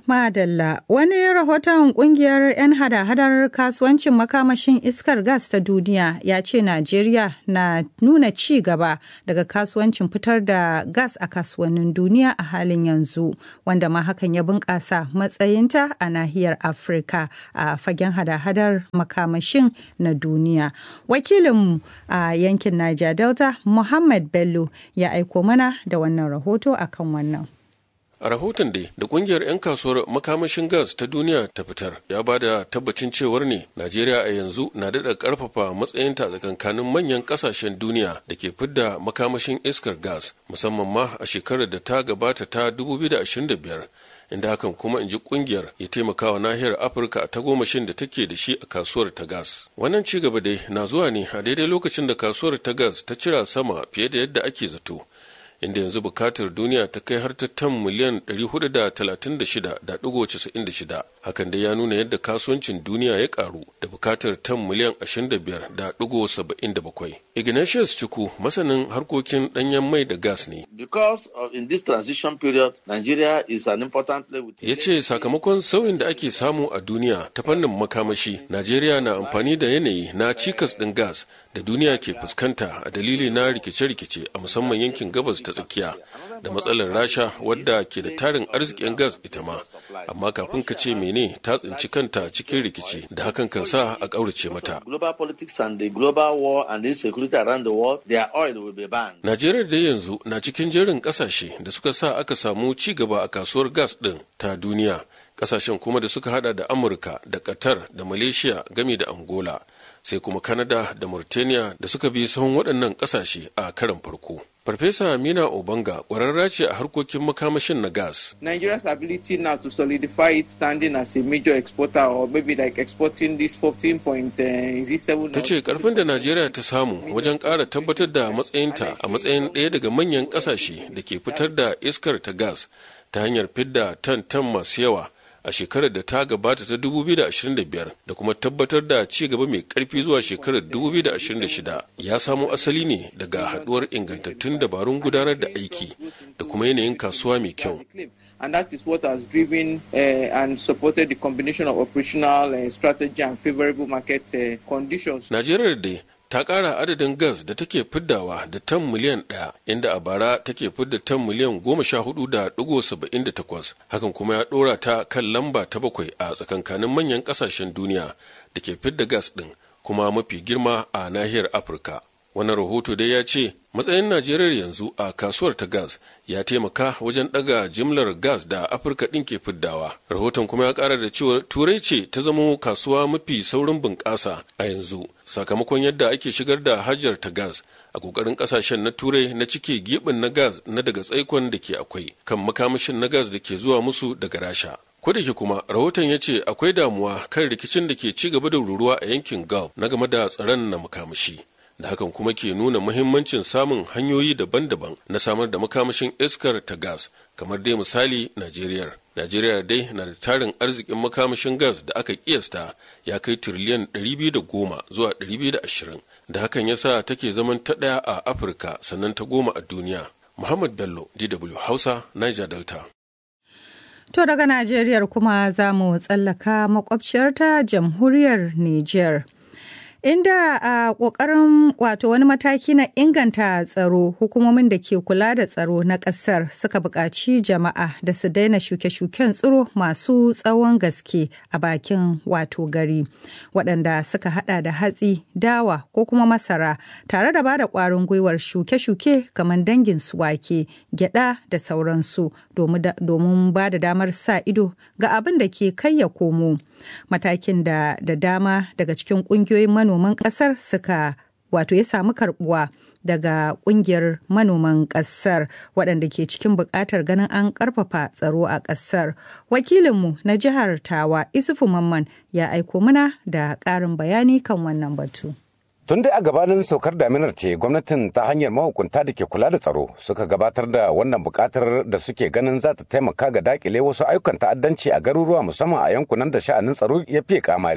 Madalla wani rahoton kungiyar 'yan hada-hadar kasuwancin makamashin iskar gas ta duniya ya ce Najeriya na nuna ci gaba daga kasuwancin fitar da gas a kasuwannin duniya a halin yanzu wanda ma hakan ya bunƙasa matsayinta a nahiyar Afirka a fagen hada-hadar makamashin na duniya. Wakilinmu a yankin Niger Delta Muhammad Bello ya aiko mana da wannan rahoto akan wannan. A rahoton dai da kungiyar 'yan kasuwar makamashin gas ta duniya ta fitar ya ba da tabbacin cewar ne Najeriya a yanzu na daɗa ƙarfafa matsayinta tsakankanin manyan ƙasashen duniya da ke fidda makamashin iskar gas musamman ma a shekarar da ta gabata ta 2025 inda hakan kuma in ji kungiyar ya taimaka wa nahiyar Afirka a tagomashin da take da shi a kasuwar ta gas. Wannan ci gaba dai na zuwa ne a daidai lokacin da kasuwar ta gas ta cira sama fiye da yadda ake zato. inda yanzu bukatar duniya ta kai har ta tan miliyan 436.96 hakan da ya nuna yadda kasuwancin duniya ya karu da bukatar tan miliyan 25.77 ignatius ciku masanin harkokin danyen mai da gas ne because of in this transition period nigeria is an important ya ce sakamakon sauyin da ake samu a duniya ta fannin makamashi najeriya na amfani da yanayi na cikas ɗin gas da duniya ke fuskanta a dalili na rikice-rikice a musamman yankin gabas ta tsakiya da matsalar rasha wadda ke da tarin arzikin gas ita ma amma kafin ka ce mene ta tsinci kanta cikin rikici da hakan kan sa a ƙaurace mata najeriya da yanzu na cikin jerin ƙasashe da suka sa aka samu ci gaba a kasuwar gas ɗin ta duniya ƙasashen kuma da suka hada da amurka da qatar da malaysia game da angola sai kuma Canada da Mauritania da suka bi sahun waɗannan ƙasashe a karan farko. Farfesa Amina Obanga ƙwararra ce a harkokin makamashin na gas. Nigeria's ability now to solidify its standing as a major exporter or maybe like exporting this 14.07 Ta ce karfin da Najeriya ta samu wajen ƙara tabbatar da matsayinta a matsayin ɗaya daga manyan ƙasashe da ke fitar da iskar ta gas ta hanyar fidda tan-tan masu yawa a shekarar da ta gabata ta 2025 da kuma tabbatar da ci gaba mai karfi zuwa shekarar 2026 ya samo asali ne daga haduwar ingantattun dabarun gudanar da aiki da kuma yanayin kasuwa mai kyau. And that is what has driven uh, and supported the combination of operational uh, strategy and favorable market uh, conditions. Najeriya dai ta ƙara adadin gas da take fiddawa da tan miliyan ɗaya inda a bara take fidda tan miliyan goma sha hudu da ɗigo saba'in da takwas hakan kuma ya ɗora ta kan lamba ta bakwai a tsakankanin manyan ƙasashen duniya da ke fidda gas ɗin kuma mafi girma a nahiyar afirka wannan rahoto dai ya ce matsayin najeriya yanzu a kasuwar ta gas ya taimaka wajen daga jimlar gas da afirka ɗin ke fiddawa rahoton kuma ya ƙara da cewa turai ce ta zama kasuwa mafi saurin bunƙasa a yanzu sakamakon yadda ake shigar da hajjar ta gas a ƙoƙarin ƙasashen na turai na cike giɓin na gas na daga tsaikon da ke akwai kan makamashin na gas da ke zuwa musu daga rasha ko da ke kuma rahoton ya ce akwai damuwa kan rikicin da ke ci gaba da ruruwa a yankin gulf na game da tsaron na makamashi da hakan kuma ke nuna muhimmancin samun hanyoyi daban-daban na samar da makamashin iskar ta gas kamar dai misali Najeriya. Najeriya dai na da tarin arzikin makamashin gas da aka kiyasta ya kai tiriliyan 210 zuwa 220 da hakan ya sa take zaman ta ɗaya a Afirka sannan ta goma a duniya. Muhammad Bello, DW Hausa, Niger Delta. To daga Najeriya kuma za mu tsallaka makwabciyarta jamhuriyar Niger. inda a ƙoƙarin wato wani mataki na inganta tsaro hukumomin da ke kula da tsaro na ƙasar suka buƙaci jama'a da su daina shuke-shuken tsiro masu tsawon gaske a bakin wato gari waɗanda suka hada da hatsi dawa ko kuma masara tare da ba da ƙwarin gwiwar shuke-shuke kamar dangin su wake gyada da sauransu domin ba da damar sa ido ga abin da ke kai ya komo matakin da da dama daga cikin ƙungiyoyin manoman ƙasar suka wato ya samu karbuwa daga kungiyar manoman ƙasar waɗanda ke cikin buƙatar ganin an ƙarfafa tsaro a ƙasar wakilinmu na jihar tawa isufu mamman ya aiko mana da ƙarin bayani kan wannan batu Tun dai a gabanin saukar daminar ce gwamnatin ta hanyar mahukunta da ke kula da tsaro suka gabatar da wannan bukatar da suke ganin za ta taimaka ga dakile wasu ayyukan ta'addanci a garuruwa musamman a yankunan da sha'anin tsaro ya fiye kamari.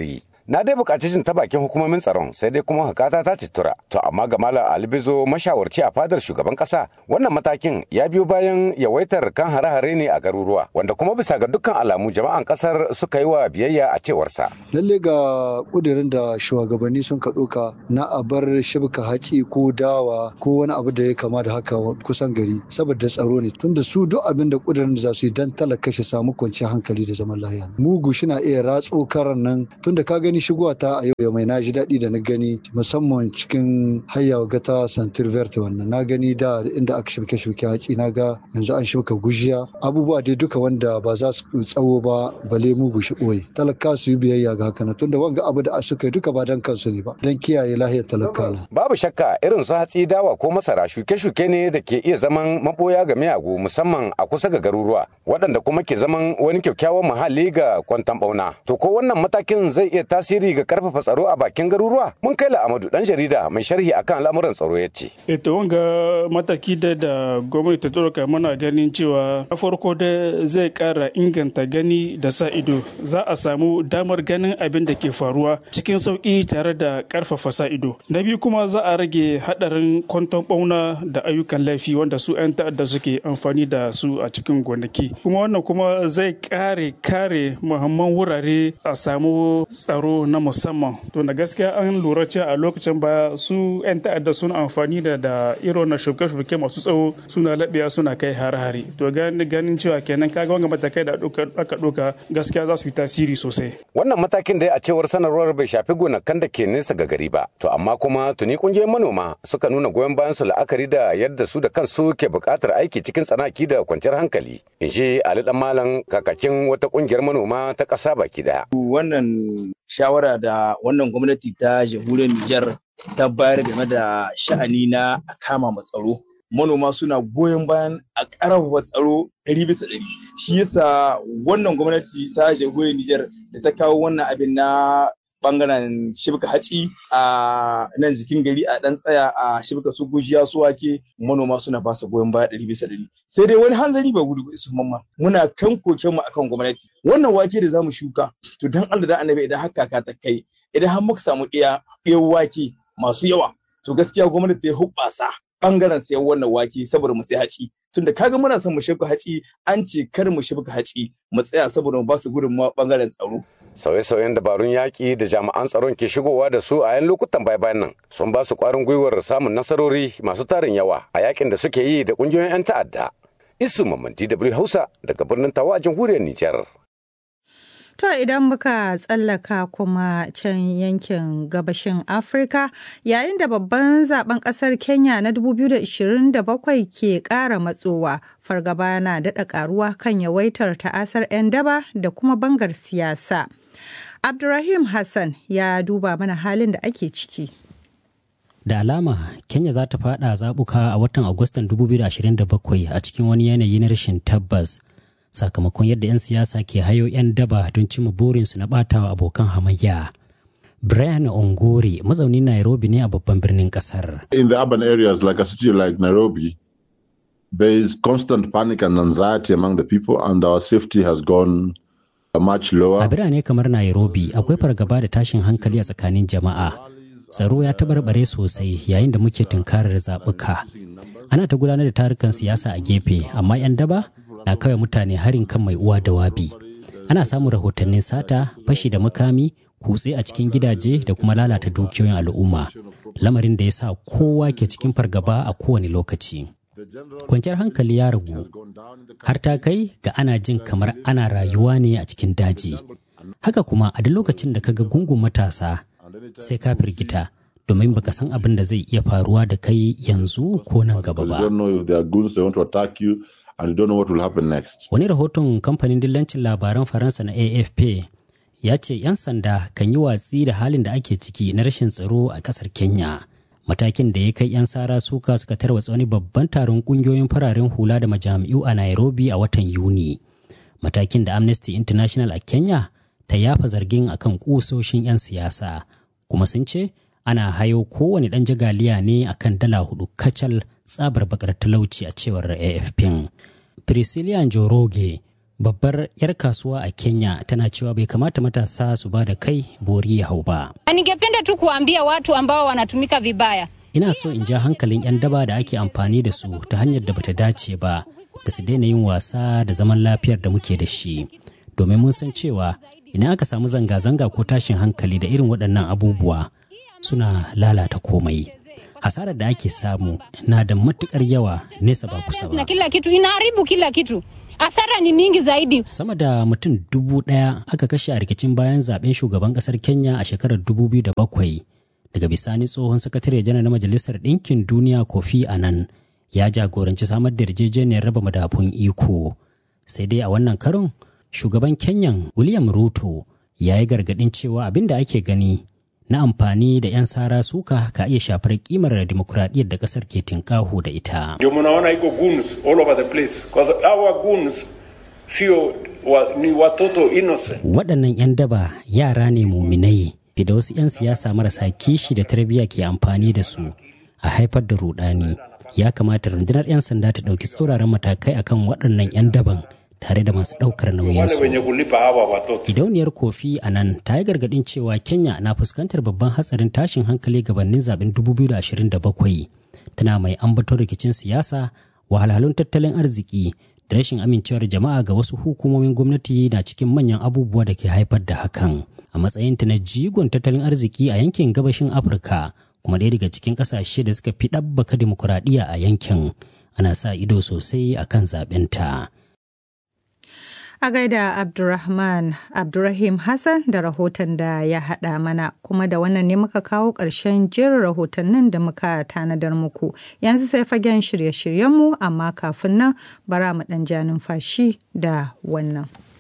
Na dai buƙaci jin ta bakin hukumomin tsaron sai dai kuma hakata ta tura. To amma ga Malam Albizo mashawarci a fadar shugaban ƙasa wannan matakin ya biyo bayan yawaitar kan hare-hare ne a garuruwa wanda kuma bisa ga dukkan alamu jama'an ƙasar suka yi wa biyayya a cewarsa. Lalle ga ƙudurin da shugabanni sun ka ɗauka na a bar shibka haci ko dawa ko wani abu da ya kama da haka kusan gari saboda tsaro ne tunda su duk abin da ƙudurin da za su yi dan talaka shi samu kwanciyar hankali da zaman lafiya. Mugu shi na iya ratso karan nan tunda ka gani shigowa ta a yau mai na ji daɗi da na gani musamman cikin hayya ga ta santir verte wannan na gani da inda aka shirke shirke haƙi na ga yanzu an shirka gujiya abubuwa dai duka wanda ba za su tsawo ba bale mugu shi ɓoye talaka su yi biyayya ga haka tunda wanga abu da suka yi duka ba dan kansu ne ba dan kiyaye lahiyar talaka babu shakka irin su hatsi dawa ko masara shuke-shuke ne da ke iya zaman maboya ga miyagu musamman a kusa ga garuruwa waɗanda kuma ke zaman wani kyakkyawan muhalli ga kwantan bauna to ko wannan matakin zai iya tasiri ga karfafa tsaro a bakin garuruwa mun kai Amadu dan jarida mai sharhi akan al'amuran tsaro ya ce. Ito wanga mataki da da gwamnati ta ɗauka muna ganin cewa na farko da zai ƙara inganta gani da sa ido za a samu damar ganin abin da ke faruwa cikin sauƙi tare da ƙarfafa sa ido. Na biyu kuma za a rage haɗarin kwanton ɓauna da ayyukan laifi wanda su 'yan ta'adda suke amfani da su a cikin gonaki. Kuma wannan kuma zai ƙare kare muhimman wurare a samu tsaro na musamman. To na gaskiya an lura cewa a lokacin baya su 'yan ta'adda suna amfani da da irin na shuke-shuke masu tsawo suna laɓewa suna kai hare-hare to ganin cewa kenan kaga wanga matakai da aka ɗauka gaskiya za su yi tasiri sosai wannan matakin da a cewar sanarwar bai shafi gonakan da ke nesa ga gari ba to amma kuma tuni kungiyoyin manoma suka nuna goyon bayan su la'akari da yadda su da kansu ke buƙatar aiki cikin tsanaki da kwanciyar hankali in shi ali dan malam kakakin wata kungiyar manoma ta ƙasa baki daya wannan shawara da wannan gwamnati ta jamhuriyar Nijar ta bayar game da sha'ani na a kama tsaro. Manoma suna goyon bayan a ƙarfafa tsaro ɗari bisa ɗari. Shi yasa wannan gwamnati ta jamhuriyar Nijar da ta kawo wannan abin na bangaren shibka haci a nan jikin gari a ɗan tsaya a shibka su gujiya su wake manoma suna ba su goyon baya ɗari bisa ɗari. Sai dai wani hanzari ba gudu su mamma muna kan koken mu akan gwamnati. Wannan wake da zamu shuka to dan Allah da annabi idan haka ka ta kai idan har muka samu iya iya wake masu yawa to gaskiya gwamnati ta hubbasa bangaren sayan wannan wake saboda mu sai haci tunda kaga muna son mu shibka haci an ce kar mu shibka haci mu tsaya saboda mu ba su gudunmawa bangaren tsaro sauye-sauyen dabarun yaƙi da jami'an tsaron ke shigowa da su a yan lokutan baya-bayan nan sun ba su ƙwarin gwiwar samun nasarori masu tarin yawa a yakin da suke yi da ƙungiyoyin 'yan ta'adda. Isu Mamman DW Hausa daga birnin Tawa a jamhuriyar Nijar. To idan muka tsallaka kuma can yankin gabashin Afirka yayin da babban zaben kasar Kenya na 2027 ke ƙara matsowa fargaba na daɗa ƙaruwa kan yawaitar ta'asar 'yan daba da kuma bangar siyasa. Abdurrahim Hassan ya duba mana halin da ake ciki. Da alama Kenya za ta fada zabuka a watan Agustan 2027 a cikin wani yanayi na rashin tabbas. sakamakon yadda 'yan siyasa ke hayo 'yan daba don cimma burinsu na batawa abokan hamayya. Brian Ongori mazaunin Nairobi ne a babban birnin kasar. In the urban areas like a city like Nairobi, there is constant panic and anxiety among the people and our safety has gone much lower. A birane kamar Nairobi akwai fargaba da tashin hankali a tsakanin jama'a. Tsaro ya tabarbare sosai yayin da muke tunkarar zaɓuka. Ana ta gudanar da tarukan siyasa a gefe, amma 'yan daba na kawai mutane harin kan mai uwa da wabi ana samun rahotannin sata fashi da makami kutse a cikin gidaje da kuma lalata dukiyoyin al'umma lamarin da ya sa kowa ke cikin fargaba a kowane lokaci kwanciyar hankali ya ragu har ta kai ga ana jin kamar ana rayuwa ne a cikin daji haka kuma a duk lokacin da kaga gungun matasa sai ka firgita domin baka san abin da zai iya faruwa da kai yanzu ko nan gaba ba and you don't know what will happen next. Wani rahoton kamfanin dillancin labaran Faransa na AFP ya ce 'yan sanda kan yi watsi da halin da ake ciki na rashin tsaro a kasar Kenya. Matakin da ya kai 'yan sara suka suka tarwatsa wani babban taron kungiyoyin fararen hula da majami'u a Nairobi a watan Yuni. Matakin da Amnesty International a Kenya ta yafa zargin akan kusoshin 'yan siyasa. Kuma sun ce ana hayo kowane ɗan jagaliya ne akan dala hudu kacal tsabar bakar talauci a cewar afp priscilla njoroge babbar 'yar kasuwa a kenya tana cewa bai kamata matasa su ba da kai bori ya hau ba ningependa tu kuambia watu ambao wanatumika vibaya ina so in ja hankalin 'yan daba da ake amfani da su ta hanyar da bata dace ba da su daina yin wasa da zaman lafiyar da muke da shi domin mun san cewa idan aka samu zanga-zanga ko tashin hankali da irin waɗannan abubuwa suna lalata komai hasarar da ake samu na da matukar yawa nesa ba kusa ba na kila kitu inaharibu kila kitu hasara ni mingi zaidi sama da mutum dubu ɗaya aka kashe a rikicin bayan zaben shugaban ƙasar kenya a shekarar 2007 daga bisani tsohon sakatare janar na majalisar ɗinkin duniya kofi anan ya jagoranci samar da yarjejeniyar raba madafun iko sai dai a wannan karon shugaban kenyan william ruto ya yi gargaɗin cewa abin da ake gani na amfani da 'yan sara suka ka iya shafar kimar demokuraɗiyyar da ƙasar ke tinkahu da ita. Ndio mnaona iko goons all over the place because our goons sio wa, ni watoto innocent. Waɗannan 'yan daba yara ne muminai fi da wasu 'yan siyasa marasa kishi da tarbiyya ke amfani da su a haifar da rudani. Ya kamata rundunar 'yan sanda ta ɗauki tsauraran matakai akan waɗannan 'yan daban tare da masu ɗaukar nauyinsu. Gidauniyar kofi a nan ta yi gargaɗin cewa Kenya na fuskantar babban hatsarin tashin hankali gabanin zaben 2027 tana mai ambaton rikicin siyasa wahalhalun tattalin arziki da rashin amincewar jama'a ga wasu hukumomin gwamnati na cikin manyan abubuwa da ke haifar da hakan a matsayinta na jigon tattalin arziki a yankin gabashin afirka kuma ɗaya daga cikin ƙasashe da suka fi ɗabbaka dimokuraɗiyya a yankin ana sa ido sosai akan zaɓenta. A gaida Abdurrahman Abdurrahim Hassan da rahoton da ya haɗa mana kuma da wannan ne muka kawo ƙarshen jerin rahotannin da muka tanadar muku. Yanzu sai fagen shirye-shiryenmu amma kafin nan bara mu ɗan ja numfashi da wannan.